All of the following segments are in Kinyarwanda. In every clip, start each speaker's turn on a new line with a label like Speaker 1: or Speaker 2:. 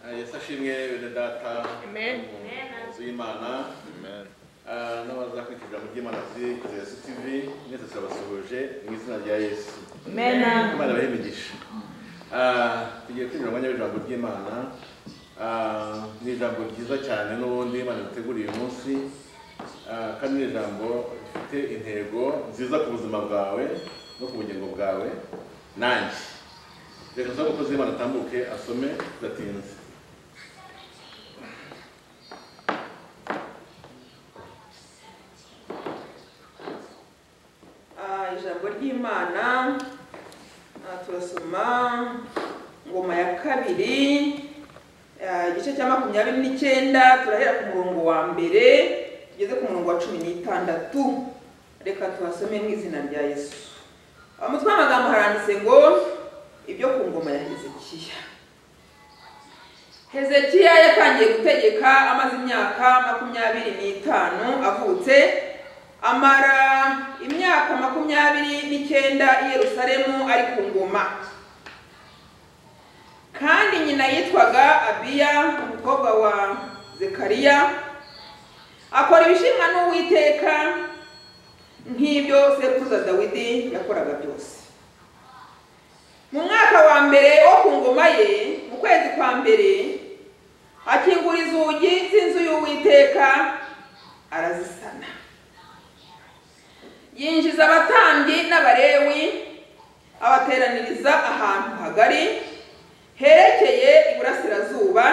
Speaker 1: Ah, Yesu ashimwe bene data
Speaker 2: Amen.
Speaker 1: umuyobozi w'imana Ah, n'abazakurikiza mu by'imana kuri Yesu TV mwese turabasuhuje mu izina rya Yesu
Speaker 2: Amen.
Speaker 1: imana ibahe imigisha Ah, tugiye kwinjira mu mwanya w'ijambo ry'imana Ah, ni ijambo ryiza cyane n'ubundi imana yaduteguriye uyu munsi Ah, kandi ni ijambo rifite intego nziza ku buzima bwawe no ku bugingo bwawe nanjye reka tuzabe umukozi w'imana atambuke asome tudatinze
Speaker 3: Ah, ijambo ry'imana ah, turasoma ngoma ya kabiri ah, igice cya makumyabiri n'icyenda turahera ku murongo wa mbere tugeze ku murongo wa cumi n'itandatu reka tuhasome mu izina rya yesu Ah, mu mutwe w'amagambo haranditse ngo ibyo ku ngoma ya hezekiya hezekiya yatangiye gutegeka amaze imyaka makumyabiri n'itanu avutse amara imyaka makumyabiri n'icyenda i yerusalemu ari ku ngoma kandi nyina yitwaga abiya umukobwa wa zekariya akora ibishimwa n'uwiteka nk'ibyo sekuruza dawidi yakoraga byose mu mwaka wa mbere wo ku ngoma ye mu kwezi kwa mbere akingura inzugi z'inzu y'uwiteka arazisana yinjiza abatambyi n'abarewi abateraniriza ahantu hagari herekeye iburasirazuba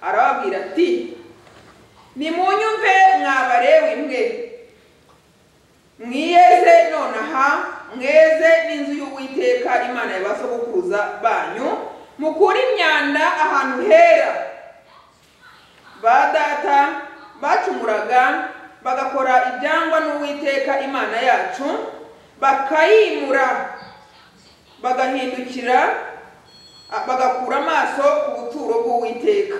Speaker 3: arababwira ati nimunyumve mwa barewi mwe mwiyeze nonaha mweze n'inzu y'uwiteka imana ya ba sogokuruza banyu mukure imyanda ahantu hera ba data bacumuraga bagakora ibyangwa n'uwiteka imana yacu bakayimura bagahindukira a- bagakura amaso ku buturo bw'uwiteka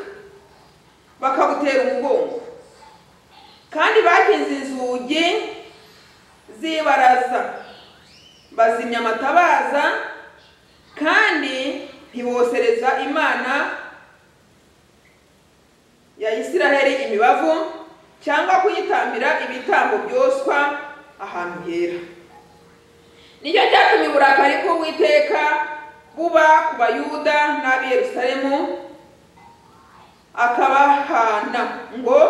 Speaker 3: bakabutera umugongo kandi bakinze inzugi z'ibaraza bazimya amatabaza kandi ntibosereza imana ya isiraheli imibavu cyangwa kuyitambira ibitambo byoswa ahantu hera nicyo cyatumye uburakari bw'uwiteka buba ku bayuda n'ab'i yerusalemu akabahana ngo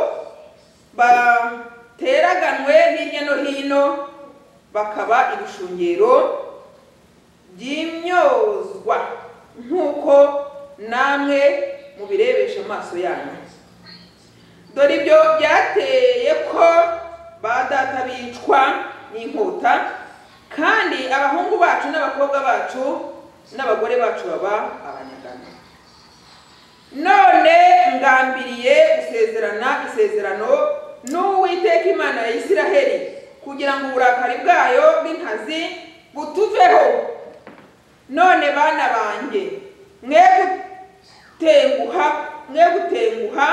Speaker 3: bateraganwe hirya no hino bakaba ibishungero by'imyozwa nk'uko namwe mubirebesha amaso yanyu dore ibyo byateye ko ba data bicwa n'inkota kandi abahungu bacu n'abakobwa bacu n'abagore bacu baba abanyagano none ngambiriye gusezerana isezerano n'uwiteka imana ya isiraheli kugira ngo uburakari bwayo bw'inkazi butuveho none bana banjye mwe gutenguha mwe gutenguha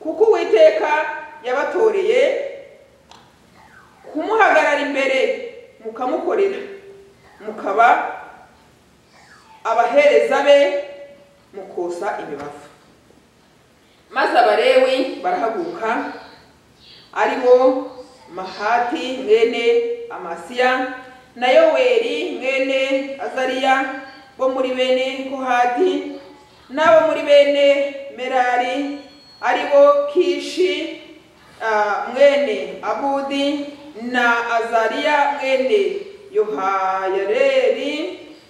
Speaker 3: kuko uwiteka yabatoreye kumuhagarara imbere mukamukorera mukaba abahereza be mukosa imibavu maze abalewi barahaguruka ari bo mahati mwene amasiya na yoweri mwene azariya bo muri bene kohati n'abo muri bene merari ari bo kishi ah, mwene abudi na azariya mwene yohayareri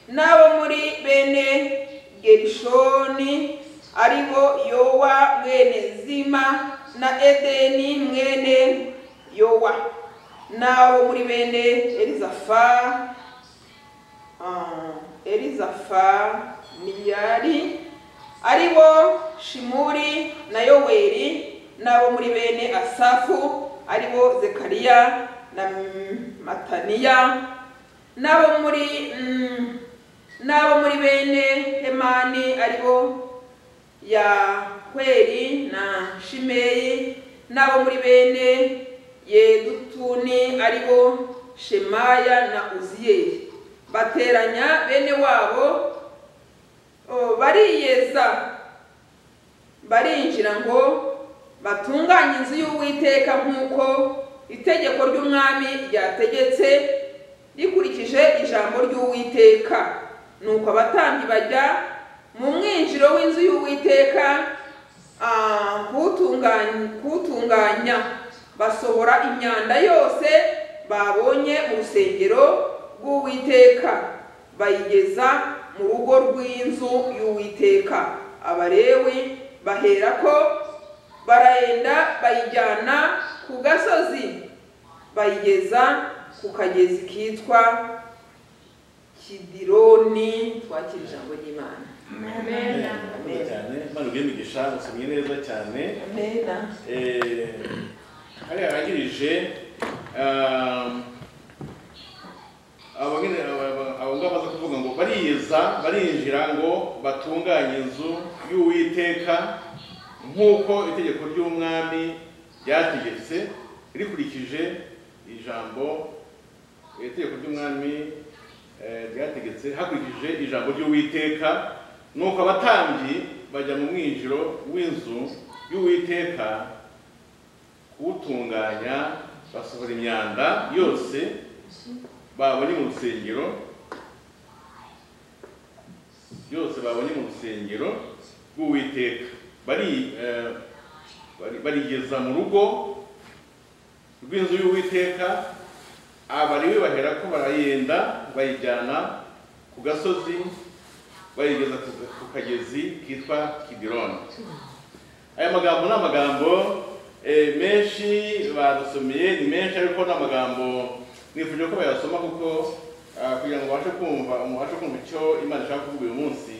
Speaker 3: n'abo muri bene gerishoni ari bo yowa mwene zima na edeni mwene yowa n'abo muri bene elizafa ah, elizafaniyari ari bo shimuri na yoweri n'abo muri bene asafu ari bo zekariya na mm, mataniya n'abo muri mm, n'abo muri bene hemani ari bo yahweri na shimeyi n'abo muri bene yedutuni ari bo shemaya na uziyeli bateranya bene wabo o, bariyeza barinjira ngo batunganye inzu y'uwiteka nk'uko itegeko ry'umwami ryategetse rikurikije ijambo ry'uwiteka nuko abatambyi bajya mu mwinjiro w'inzu y'uwiteka ah, kuwutunganya- kuwutunganya basohora imyanda yose babonye mu rusengero rw'uwiteka bayigeza mu rugo rw'inzu y'uwiteka abalewi baherako barayenda bayijyana ku gasozi bayigeza ku kagezi kitwa kidironi twakira ijambo ry'imana
Speaker 2: Amen.
Speaker 1: murakoze cyane imana ubwiye imigisha musomye neza cyane
Speaker 3: amena
Speaker 1: Eh, hariya harangirije ah, abo nyine aba- aba- abo ngabo baza kuvuga ngo bariyeza barinjira ngo batunganye inzu y'uwiteka nk'uko itegeko ry'umwami ryategetse rikurikije ijambo itegeko ry'umwami eh, ryategetse hakurikije ijambo ry'uwiteka nuko abatambyi bajya mu mwinjiro w'inzu y'uwiteka kuwutunganya basohora imyanda yose babonye mu rusengero yose babonye mu rusengero rw'uwiteka bari eh, bari- barigeza mu rugo rw'inzu y'uwiteka abariwe bahera ko barayenda bayijyana ku gasozi bayigeza ku- ku kagezi kitwa kidironi aya magambo ni amagambo eh, menshi badusomeye ni menshi ariko ni amagambo nifuje ko bayasoma kuko ah, kugira ngo ubashe kumva mubashe kumva icyo imana ishaka kuvuga uyu munsi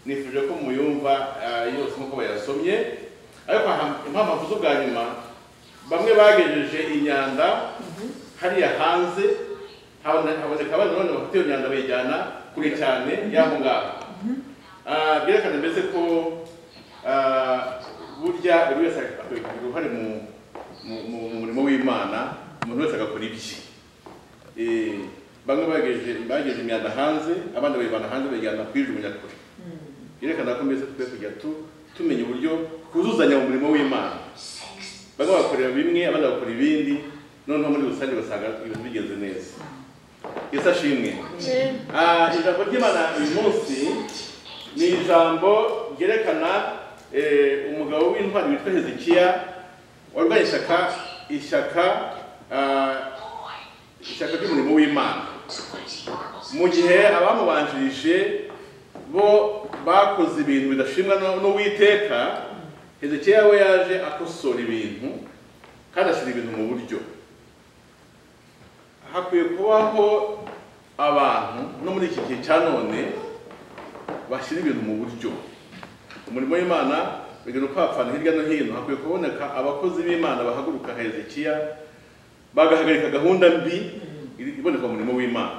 Speaker 1: nifuje ko muyumva ah, yose nk'uko bayasomye ariko aha- impamvu z'ubwa nyuma bamwe bagejeje imyanda hariya hanze habone- haboneka abana none bafite iyo myanda bayijyana kure cyane y'aho ngaho Ah, byerekana mbese ko Ah, burya buri wese akagira uruhare mu mu- mu mu murimo w'imana umuntu wese agakora ibye Eh, bamwe bagejeje bagejeje imyanda hanze abandi bayivana hanze bayijyana kuyijugunya kure byerekana ko mbese twe kujya tu- tumenya uburyo twuzuzanya mu murimo w'imana bamwe bakorera bimwe abandi bakora ibindi noneho muri rusange basanga ibintu bigenze neza yesu ashimwe Ah, ijambo ry'imana uyu munsi ni ijambo ryerekana eh, umugabo w'intwari witwa hezekiya warwanya ishyaka ishyaka ah, ishyaka ry'umurimo w'imana mu gihe abamubanjirije bo bakoze ibintu bidashimwa n'u- n'uwiteka hezekiya we yaje akosora ibintu kandi ashyira ibintu mu buryo hakwiye kubaho abantu no muri iki gihe cya none bashyira ibintu mu buryo umurimo w'imana bigira ukwapfana hirya no hino hakwiye kuboneka abakozi b'imana bahaguruka nka hezekiya bagahagarika gahunda mbi iri- iboneka mu murimo w'imana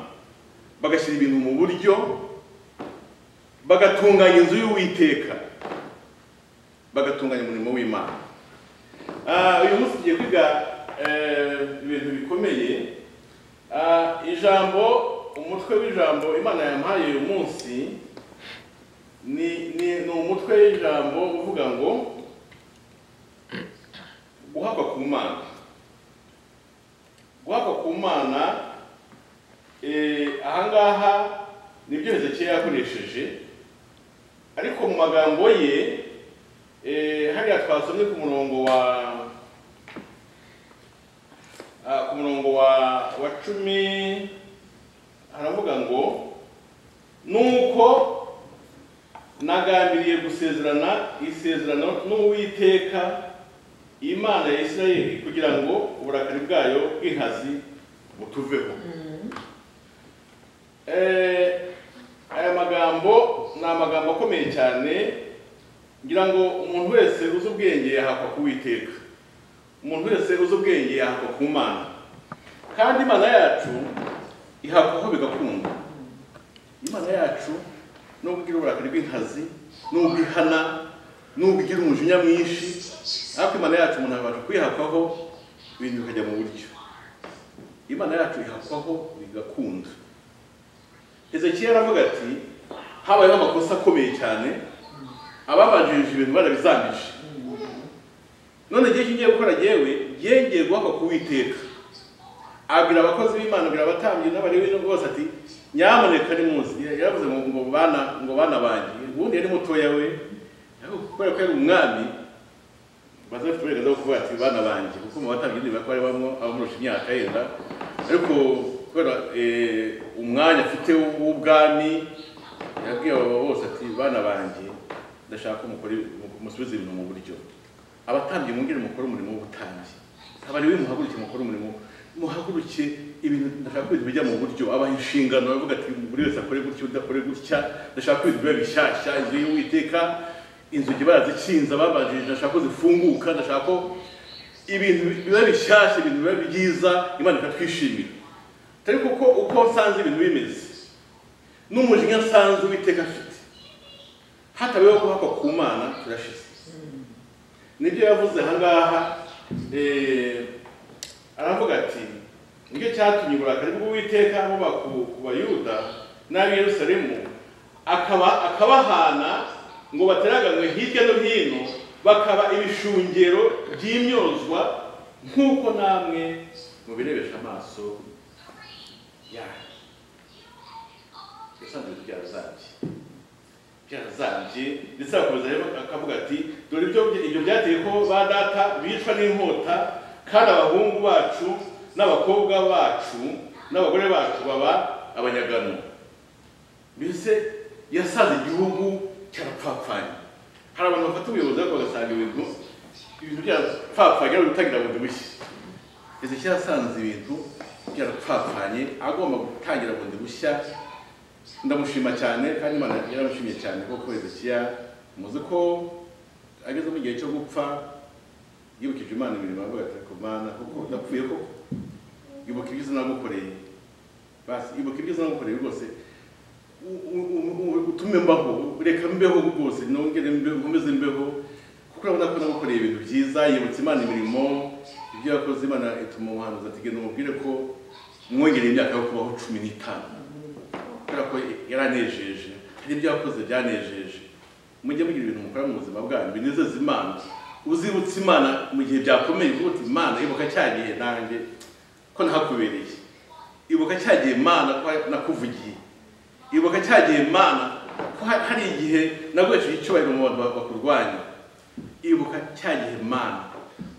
Speaker 1: bagashyira ibintu mu buryo bagatunganya inzu y'uwiteka bagatunganya umurimo w'imana Ah, uyu munsi tugiye kwiga eh, ibintu bikomeye Ah, ijambo umutwe w'ijambo imana yamuhaye uyu munsi ni ni ni umutwe w'ijambo uvuga ngo guhakwa ku mana guhakwa ku mana eh, ahangaha nibyo hezekiya yakoresheje ariko mu magambo ye eh, hariya twasomye ku murongo wa Ah, ku murongo wa wa cumi haravuga ngo nuko nagambiriye gusezerana isezerano n'uwiteka imana ya isirayeli kugira ngo uburakari bwayo bw'inkazi butuveho Eh, aya magambo ni amagambo akomeye cyane ngira ngo umuntu wese uzi ubwenge yahakwa kuwiteka umuntu wese uzi ubwenge yahakwa ku mana kandi imana yacu ihakwaho bigakunda imana yacu nubwo igira uburakari bw'inkazi nubwo ihana nubwo igira umujinya mwinshi ariko imana yacu umuntu abasha kwihakwaho ibintu bikajya mu buryo imana yacu ihakwaho bigakunda hezekiya aravuga ati habayeho amakosa akomeye cyane ababanjirije ibintu barabizambije none igihe icyo ugiye gukora yewe yegeye guhaka ku witeka abwira abakozi b'imana abwira abatambyi n'abalewi n'ubwo bose ati nyamuneka ni munsi yaravuze ngo ngo bana ngo bana banjye ubundi yari mutoya we ariko kubera ko yari umwami bazafite uburenganzira bwo kuvuga ati bana banjye kuko mu batambyi n'ibintu bakaba ari bamwe abamurusha imyaka yenda ariko kubera eh, umwanya afite w'ubwami yabwiye abo bose ati bana banjye ndashaka ko mukora musubiza ibintu mu buryo abatambyi mwongere mukore umurimo w'ubutambyi abalewi muhaguruke mukore umurimo muhaguruke ibintu ndashaka ko ibintu bijya mu buryo abaha inshingano bavuga ati buri wese akore gutya udakore gutya ndashaka ko ibintu biba bishyashya inzu y'uwiteka inzugi barazikinze babanjirije ndashaka ko zifunguka ndashaka ko ibintu biba bishyashya ibintu biba byiza imana ikatwishimira atari kuko uko nsanze ibintu bimeze n'umujinya nsanze uwiteka afite hatabayeho guhakwa ku mana turashize nibyo yavuze aha ngaha eh, aravuga ati nicyo cyatumye uburakari bw'uwiteka buba ku ku bayuda n'ab'i yerusalemu akaba akabahana ngo bateraganwe hirya no hino bakaba ibishungero by'imyozwa nk'uko namwe mubirebesha amaso yanyu yasanze ibyaro zanjye byarazambye ndetse arakomeza rero akavuga ati dore ibyo ibyo byateye ko ba data bicwa n'inkota kandi abahungu bacu n'abakobwa bacu n'abagore bacu baba abanyagano mbese yasaze igihugu cyarapfapfanye hari abantu bafata ubuyobozi ariko bagasanga ibintu ibintu byarapfapfanye ari gutangira bundi bushya ezeki yasanze ibintu byarapfapfanye agomba gutangira bundi bushya ndamushima cyane kandi imana yaramushimye cyane kuko hezekiya muzi ko ageze mu gihe cyo gupfa yibukije imana imirimo yavuga ati ku mana kuko ndapfuye koko yibuka ibyiza nagukoreye basi ibuka ibyiza nagukoreye rwose u- u- u- u- utume mbaho reka mbeho rwose nongere mbeho nkomeze mbeho kuko urabona ko nagukoreye ibintu byiza yibutsa imana imirimo ibyo yakoze imana ituma umuhanuzi ati genda umubwire ko mwongereye imyaka yo kubaho cumi n'itanu kubera ko yaranejeje hari ibyo yakoze byanejeje mujye mugira ibintu mukora mu buzima bwanyu binezeza imana uzibutse imana mu gihe byakomeye uvuga uti imana ibuka cya gihe nanjye ko nahakubereye ibuka cya gihe imana ko nakuvugiye ibuka cya gihe imana ko ha- hari igihe naguhesheje icyubahiro mu bantu ba- bakurwanya ibuka cya gihe imana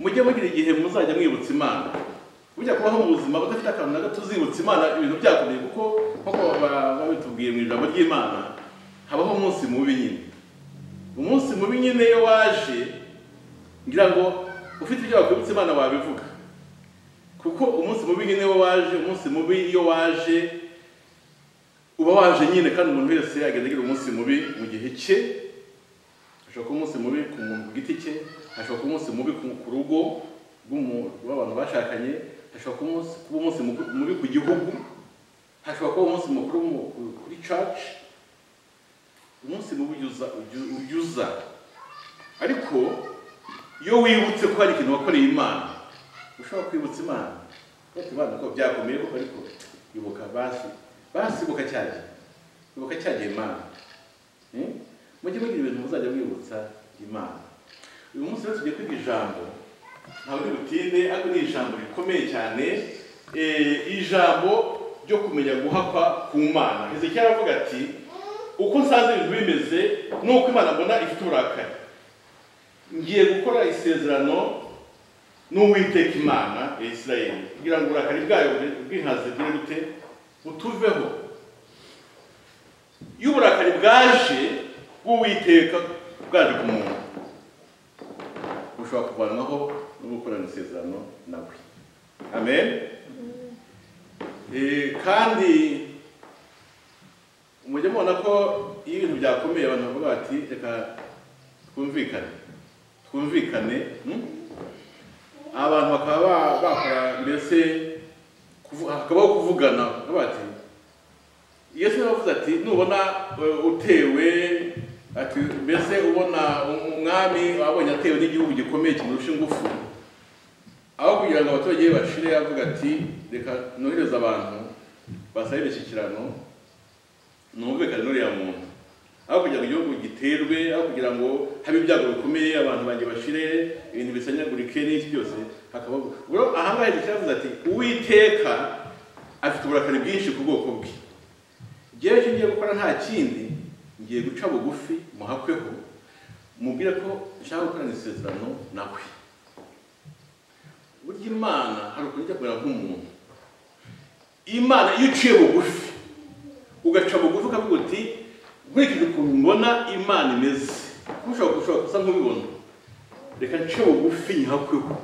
Speaker 1: mujye mugira igihe muzajya mwibutsa imana bujya kubaho mu buzima budafite akantu na gato uzibutsa imana ibintu byakomeye kuko nk'uko baba babitubwiye mu ijambo ry'imana habaho umunsi mubi nyine umunsi mubi nyine iyo waje ngira ngo ufite ibyo wakwibutsa imana wabivuga kuko umunsi mubi nyine iyo waje umunsi mubi iyo waje uba waje nyine kandi umuntu wese agenda agira umunsi mubi mu gihe cye hashobora kuba umunsi mubi ku muntu ku giti cye hashobora kuba umunsi mubi ku ku rugo rw'umu- rw'abantu bashakanye hashobora kuba umunsi- kuba umunsi muku- mubi ku gihugu hashobora kuba umunsi mukuru mu- ku- kuri church umunsi mubi ujuza uju- ujuza ariko iyo wibutse ko hari ikintu wakoreye imana ushobora kwibutsa imana ariko imana ko byakomeye koko ariko ibuka basi basi ibuka cyagiye ibuka cyagiye imana Hmm? mujye mugira ibintu muzajya mwibutsa imana uyu munsi rero tugiye kwiga ijambo ntabwo ari butinde ariko ni ijambo rikomeye cyane Eh, ijambo ryo kumenya guhakwa ku mana hezekiya aravuga ati uko nsanze ibintu bimeze nuko imana mbona ifite uburakari ngiye gukora isezerano n'uwiteka imana ya isirayeli kugira ngo uburakari bwayo bwihaze bwire bute butuveho iyo uburakari bwaje bw'uwiteka bwaje ku muntu bushobora kuvanwaho no gukorana isezerano nawe amen Eh, kandi mujye mubona ko iyo ibintu byakomeye abantu bavuga bati reka twumvikane twumvikane hmm? abantu bakaba ba- bakora mbese kuvu- hakabaho kuvugana bavuga bati yesu yaravuze ati nubona eh, utewe ati mbese ubona um- umwami abonye atewe n'igihugu gikomeye kimurusha ingufu aho kugira ngo abaturage be bashire yavuga ati reka nohereze abantu basabe imishyikirano numvikane n'uriya muntu aho kugira ngo igihugu giterwe aho kugira ngo habe ibyago bikomeye abantu banjye bashire ibintu bisanyagurike n'iki byose hakabaho rero ahangaha igice yavuze ati uwiteka afite uburakari bwinshi ku bwoko bwe njyewe icyo ngiye gukora nta kindi ngiye guca bugufi muhakweho mubwire ko nshaka gukorana isezerano nawe burya imana hari ukuntu ijya kumera nk'umuntu imana iyo uciye bugufi ugaca bugufi ukavuga uti nkurikije ukuntu mbona imana imeze ushobora ushobora gusa nk'ubibona reka nce bugufi nyihakweho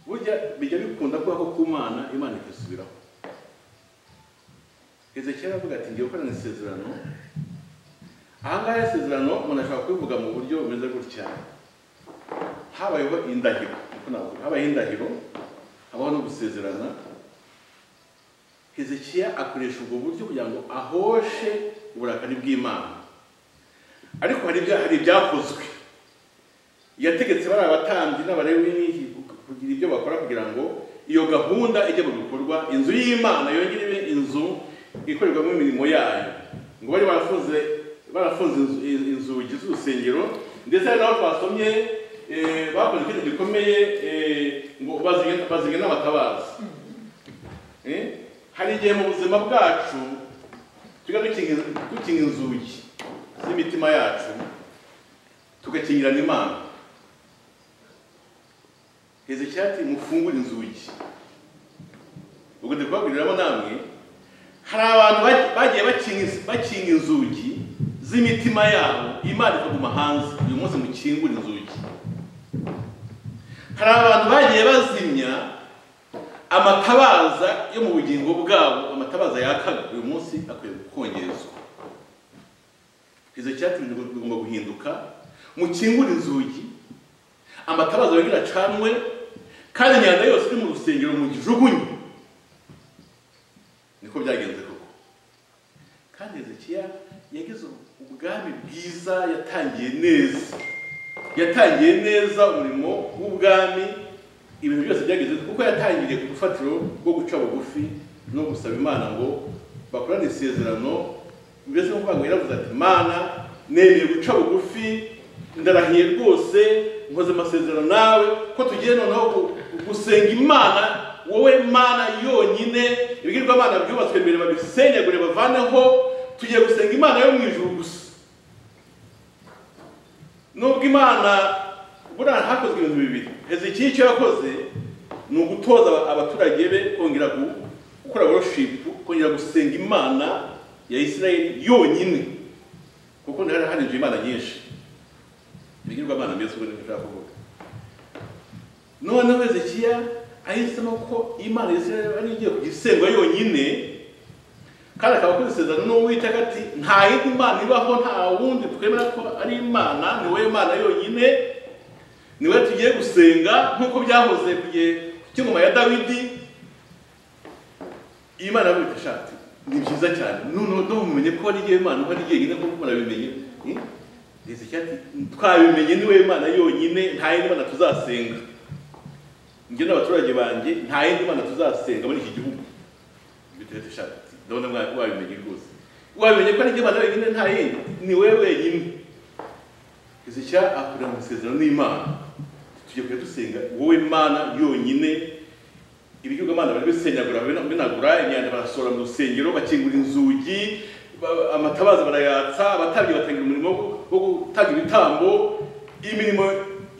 Speaker 1: burya bijya bikunda kuba ko ku mana imana ikisubiraho ezekiyeli aravuga ati ngiye gukorana isezerano ahangaha isezerano umuntu ashobora kubivuga mu buryo bumeze gutya habayeho indahiro niko navuga habayeho indahiro habaho no gusezerana hezekiya akoresha ubwo buryo kugira ngo ahoshe uburakari bw'imana ariko hari ibya- hari ibyakozwe yategetse bari abatambyi n'abarewi n'iki kugira ibyo bakora kugira ngo iyo gahunda ijye mu bikorwa inzu y'imana yongere ibe inzu ikorerwamo imirimo yayo ngo bari barafunze barafunze inzu- inzugi z'urusengero ndetse hari n'aho twasomye eh, bakoze ikintu gikomeye eh, ngo bazinge bazinge n'abatabazi Eh? hari igihe mu buzima bwacu tujya dukinga dukinga inzugi z'imitima yacu tugakingirana imana hezekiya ati mufungure inzugi ubwo ndi kubaburiramo namwe hari abantu baj- bagiye bakinga ins- bakinga inzugi z'imitima yabo imana ikaguma hanze uyu munsi mukingure inzugi hari abantu bagiye bazimya amatabaza yo mu bugingo bwabo amatabaza yakaga uyu munsi akwiye kongezwa izo cyatsi bigomba guhinduka mukingure inzugi amatabaza yongere acanwe kandi imyanda yose iri mu rusengero mugijugunye niko byagenze koko kandi hezekiya yagize ubwami bwiza yatangiye neza yatangiye neza umurimo w'ubwami ibintu byose byageze kuko yatangiriye ku rufatiro rwo guca bugufi no gusaba imana ngo bakorane isezerano mbese nk'uko ngo yaravuze ati mana nemeye guca bugufi ndarahiye rwose nkoze amasezerano nawe ko tugiye noneho gu- gusenga imana wowe mana yonyine ibigirwamana byubatswe mbere babisenyagure bavaneho tugiye gusenga imana yo mu ijuru gusa nubwo imana buriya hakozwe ibintu bibiri hezekiya icyo yakoze ni ugutoza aba- abaturage be kongera gu- gukora woroshipu kongera gusenga imana ya isirayeli yonyine kuko hari harinjiye imana nyinshi ibigirwamana mbese ubwo nibyo ushaka kuvuga noneho hezekiya ahisemo ko imana ya isirayeli ari igiye kujya isengwa yonyine kandi akaba akoze isezerano n'uwiteka ati nta yindi mana ibaho nta wundi twemera ko ari imana ni wowe mana yonyine ni wowe tugiye gusenga nk'uko byahoze ku gihe cy'ingoma ya dawidi iyi mana yavuga iti "Shati, ni byiza cyane noneho ntubimenye ko ari imana uko ari jyenyine kuko murabimenye ndetse cyati twabimenye ni wowe mana yonyine nta yindi mana tuzasenga njye n'abaturage banjye nta yindi mana tuzasenga muri iki gihugu bitewe dushaka ndabona mwa- wabimenye rwose wabimenye ko ari jye imana wenyine nta yindi ni wowe wenyine hezekiya akorera mu isezerano n'imana tujye kujya dusenga wowe mana yonyine ibigirwamana bari bisenyagura bina- binagura imyanda barasohora mu rusengero bakingura inzugi ba- amatabaza barayatsa abatambyi batangira umurimo wo- wo gutanga ibitambo imirimo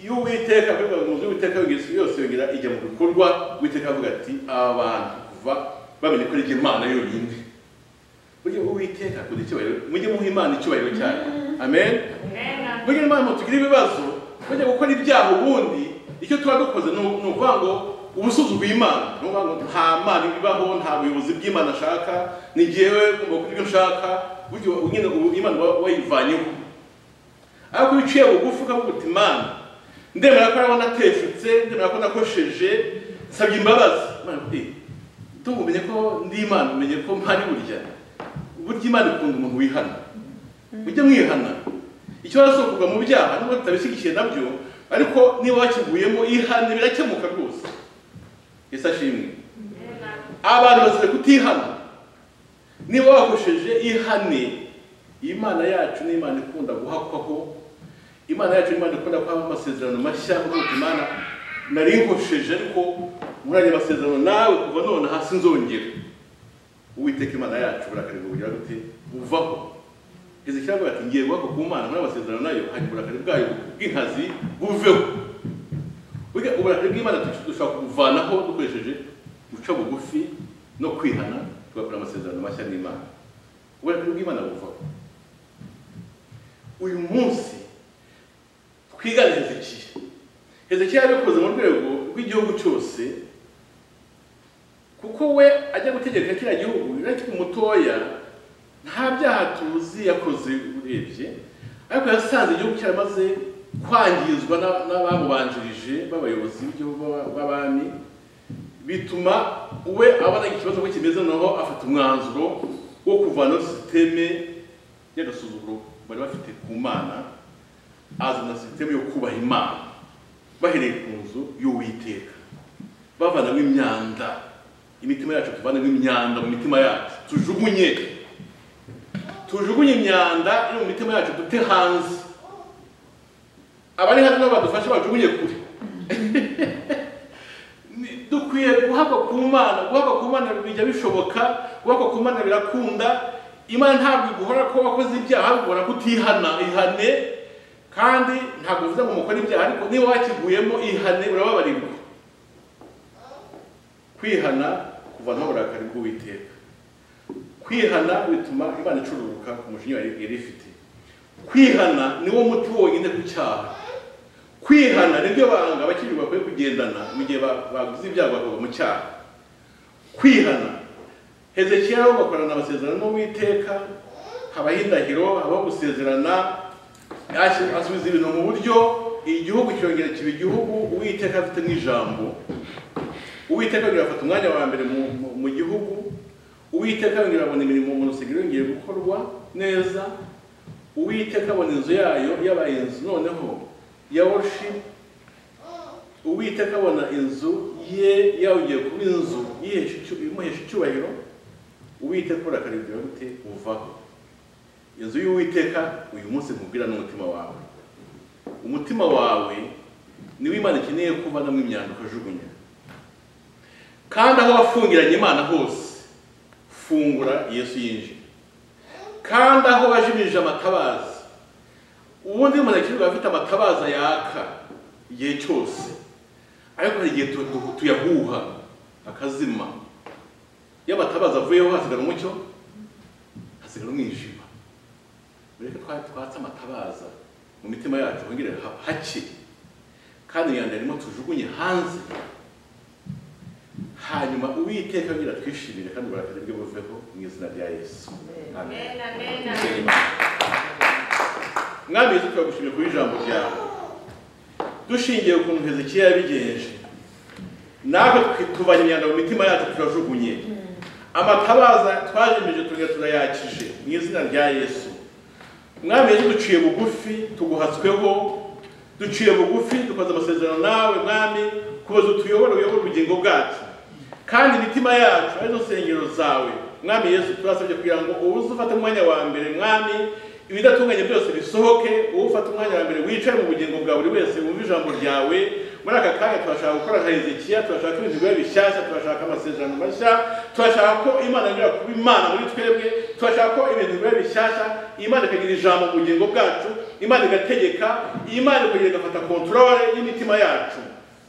Speaker 1: y'uwiteka akorerwa mu nzu y'uwiteka yongera- yose yongera ijya mu bikorwa uwiteka avuga ati aba bantu kuva bamenye ko ari jye imana yonyine burya uwiteka akunda icyubahiro mujye muha imana icyubahiro cyayo amen burya imana tugira ibibazo bajya gukora ibyaha ubundi icyo tuba dukoze ni ni ukuvuga ngo ubusuzuguye imana ni ukuvuga ngo nta mana ibaho nta buyobozi bw'imana ashaka ni jyewe ugomba kugira ibyo nshaka burya uba- nyine ubu imana uba wayivanyeho ariko iyo uciye bugufi ukavuga uti imana ndemera ko ariho nateshutse ndemera ko nakosheje nsabye imbabazi imana iti tumumenye ko ndi imana umenye ko mpari burya burya imana ikunda umuntu wihana mujye mwihana ikibazo cyo kugwa mu byaha nubwo tutabishyigikiye nabyo ariko niba wakiguyemo ihane birakemuka rwose yesu ashimwe abantu bazira kutihana niba wakosheje ihane imana yacu ni imana ikunda guhakwaho imana yacu ni imana ikunda kuhaho amasezerano mashya kuko imana nari nkosheje ariko muri ayo masezerano nawe kuva none hasi nzongera uwiteka imana yacu uburakari bugira gute buvaho izi cyangwa ati ngiye guhakwa ku mana muri amasezerano nayo hari uburakari bwayo bw'inkazi buveho burya uburakari bw'imana dushobora kubuvanaho dukoresheje guca bugufi no kwihana tugakora amasezerano mashya n'imana uburakari bw'imana buvaho uyu munsi twigane hezekiya hezekiya yabikoze mu rwego rw'igihugu cyose kuko we ajya gutegeka kiriya gihugu niba kiri mutoya nta byaha tuzi yakoze urebye ariko yasanze igihugu cyaramaze kwangizwa na- n'abamubanjirije b'abayobozi b'igihugu b'aba- b'abami bituma we abona ikibazo ko kimeze noneho afata umwanzuro wo kuvanaho sisiteme y'agasuzuguro bari bafite ku mana azana sisiteme yo kubaha imana bahereye ku nzu y'uwiteka bavanamo imyanda imitima yacu tuvanemo imyanda mu mitima yacu tujugunye tujugunye imyanda iri mu mitima yacu dute hanze abari hano nabo badufashe bajugunye kure Ni- dukwiye guhabwa ku mana guhabwa ku mana bijya bishoboka guhabwa ku mana birakunda imana ntabwo iguhora ko wakoze ibyaha ahubwo igahora ko utihana ihane kandi ntabwo bivuze ngo mukore ibyaha ariko niba wakiguyemo ihane urababarirwa kwihana kuvanaho uburakari bw'uwiteka kwihana bituma imana icururuka ku mujinya yari yari ifite kwihana niwo muti wonyine ku cyaha kwihana nibyo banga abakiri bakwiye kugendana mu gihe ba- baguze ibyago bakava mu cyaha kwihana hezekiya bo bakorana amasezerano n'uwiteka habaho indahiro habaho gusezerana yashyira- asubiza ibintu mu buryo igihugu cyongera kiba igihugu uwiteka afite n'ijambo uwiteka yongera afata umwanya wa mbere mu- mu- mu gihugu uwiteka yongera abona imirimo mu rusengero yongeye gukorwa neza uwiteka abona inzu yayo yabaye inzu noneho ya worship uwiteka abona inzu ye yawugiye kuba inzu yihesha icyu- imuhesha icyubahiro uwiteka uburakari bwawe bute buvaho inzu y'uwiteka uyu munsi nkubwira n'umutima wawe umutima wawe niwo imana ikeneye kuvanamo imyanda ukajugunya kandi aho wafungiranye imana hose fungura yesu yinjira kandi aho wajimirije amatabaza ubundi umuntu akirirwa afite amatabaza yaka igihe cyose ariko hari igihe tu- tu- tuyahuha akazima iyo amatabaza avuyeho hasigara umucyo hasigara umwijima mureke twa- twatse amatabaza mu mitima yacu hongere ha- hake kandi imyanda yarimo tujugunye hanze hanyuma uwiteka agira twishimire kandi uburakari bwe buveho mu izina rya yesu amen mwami yesu turagushimiye kuba ijambo ryawe dushingiye ku kuntu hezekiya yabigenje natwe twi- tuvanye imyanda mu mitima yacu turajugunye amatabaza twajemeje turiya turayakije mu izina rya yesu mwami yesu duciye bugufi tuguhatsweho duciye bugufi dukoze amasezerano nawe mwami kubaza utuyobora uyobora ubugingo bwacu kandi imitima yacu ari zo nsengero zawe mwami yesu turasabye kugira ngo uze ufate umwanya wa mbere mwami ibidatunganye byose bisohoke wowe ufate umwanya wa mbere wicare mu bugingo bwa buri wese wumva ijambo ryawe muri aka kanya turashaka gukora nka hezekiya turashaka ibintu biba bishyashya turashaka amasezerano mashya turashaka ko imana yongera kuba imana muri twebwe turashaka ko ibintu biba bishyashya imana ikagira ijambo mu bugingo bwacu imana igategeka imana ikongera igafata kontorore y'imitima yacu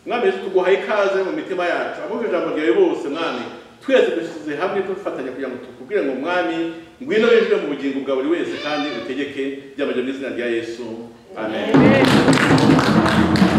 Speaker 1: mwami yesu tuguhaye ikaze mu mitima yacu abumva ijambo ryawe bose mwami twese dushyize hamwe dufatanya kugira ngo tukubwire ngo mwami ngwino winjire mu bugingo bwa buri wese kandi utegeke byabajya mu izina rya yesu amen